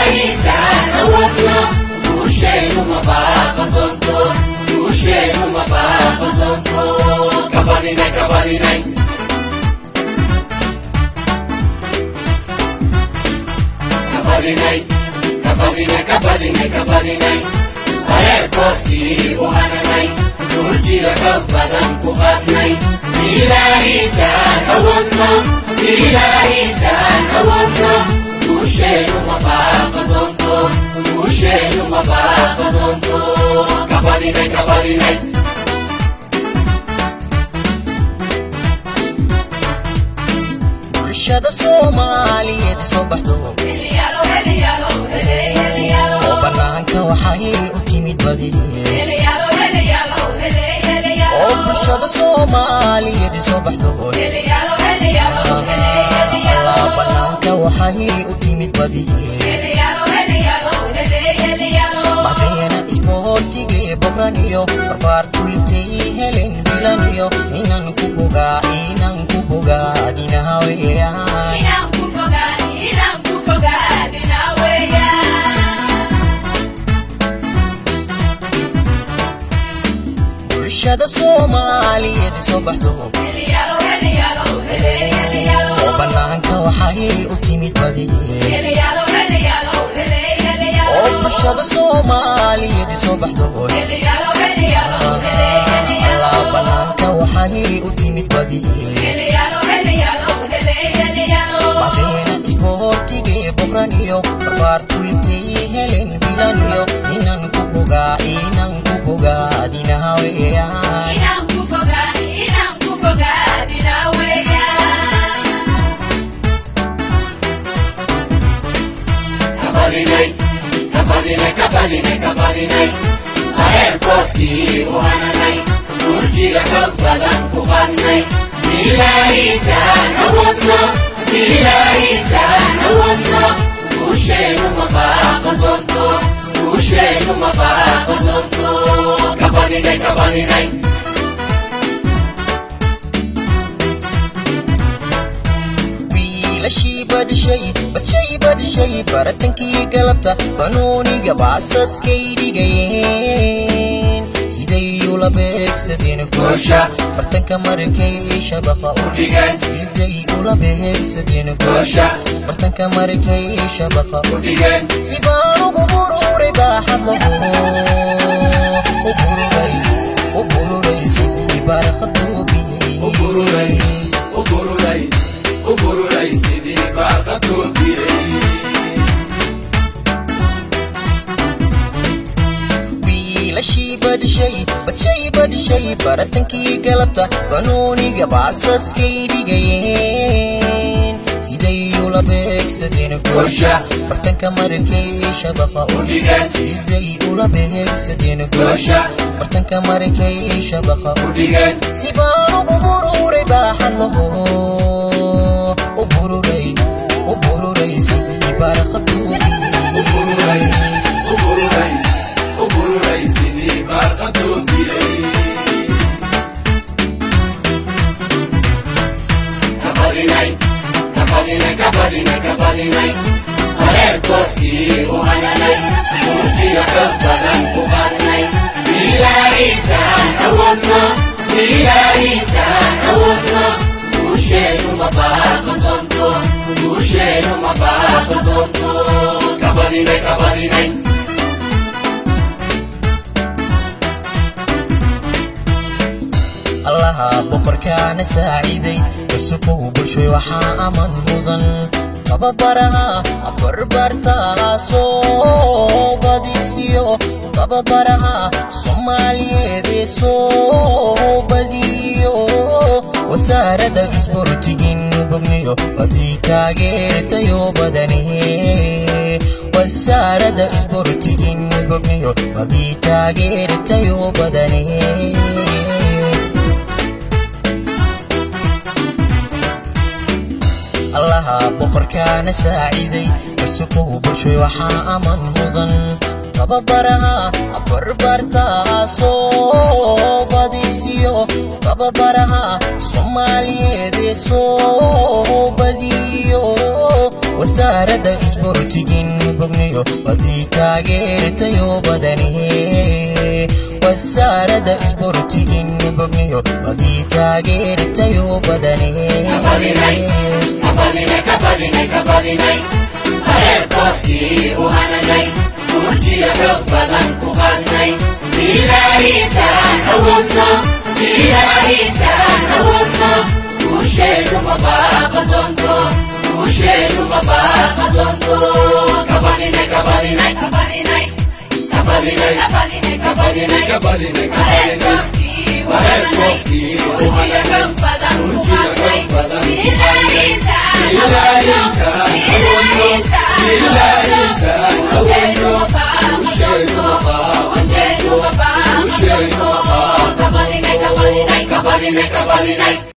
ilaahitaan awoodno guusheenu ma baaqan doonto guusheenu ma baaqan doonto kabadinay kabadinay kabadinay kabadinay kabadinay kabadinay wareerkoodkii u hananay durjiga xoog badan ku qaadnay ilaahitaan awoodno ilaahitaan awoodno guusheenu ma baaqan doonto guusheenu ma baaqan doonto kabadinay kabadinay bulshada soomaaliyeed soo baxdo oo bannaanka waxay u timid badi oo bulshada soomaaliyeed soo baxdo allaa bannaanka waxay u timid badi madeena isboortigee boqraniyo barbaar kulitay helen bilaniyo inan ku bogaa inan ku bogaadinaha weeyaan bulshada soomaaliyeed soo baxdo oo bannaanka waxay u timid badi oo bulshada soomaaliyeed soo baxdo allaa bannaanka waxay u timid badi madeena isboortigee boqraniyo barbaar kulitay helen bilaniyo inan ku bogaa inan ku bogaadinaha weeyaan kabadinay kabadinay kabadinay kabadinay wareerkoodkii u hananay durjiga xoog badan ku qaadnay ilaahitaan awoodno ilaahitaan awoodno guusheenu ma baaqan doonto guusheenu ma baaqan doonto kabadinay kabadinay wiilashii badishay badshay badishay baratankii galabta banooniga baasaskay dhigayeen siday ula beegsadeen goosha bartanka markay shabaqa u dhigeen siday ula beegsadeen goosha bartanka markay shabaqa u dhigeen si baan ugu bururay baaxad laho u bururay u bururay sidii barakhadoobiyey ubururay ubururay ubururay sidii baarka toofiyey wiilashii badishay badshay badishay baratankii galabta banooniga baasaskay dhigayeen siday ula beegsadeen goosha bartanka markay shabaqa u dhigeen siday ula beegsadeen goosha bartanka markay shabaqa u dhigeen si baan ugu bururay baaxad laho u bururay u bururay sidii barakhadoobiyey ubururay ubururay sidii baarka toofiyey kabadinay kabadinay kabadinay kabadinay wareerkoodkii u hananay durjiga xoog badan ku qaadnay ilaahitaan awoodno ilaahitaan awoodno guusheenu ma baaqan doonto guusheenu ma baaqan doonto kabadinay kabadinay allaha boqorkaana saaciiday kasukow bulshoy waxaa aman mudan tababaraha barbartaasoo badisiyo tababaraha soomaaliyeedee soo badiyo wasaaradda isbortigin bogniyo badii taageertayo badane wasaaradda isbortigin bogniyo badii taageertayo badane allaha boqorkaana saaciiday kasukow bulshoy waxaa aman mudan tababaraha barbartaasoo badisiyo tababaraha soomaaliyeedee soo badiyo wasaaradda isbortigin bogniyo bogniyo wadii taageertayo badani wasaarada isboortigina bogniyo wadii taageertayo badani Kabadinay, kabadinay, kabadinay, kabadinay. Reerkoodkii u hananay, murtiyo xoog badan ku qaadnay. Ilaahi intaan awoodno, ilaahi intaan awoodno. Guusheedu ma baaqa doonto, guusheedu ma baaqa doonto. Kabadinay, kabadinay, kabadinay. Kabadinay, kabadinay, kabadinay, kabadinay, kabadinay. Reerkoodkii u hananay, murtiyo xoog badan ku qaadnay. Ilaahi intaan awoodno, ilaahi intaan awoodno. Guusheedu ma baaqa doonto, guusheedu ma baaqa doonto. Kabadinay, kabadinay.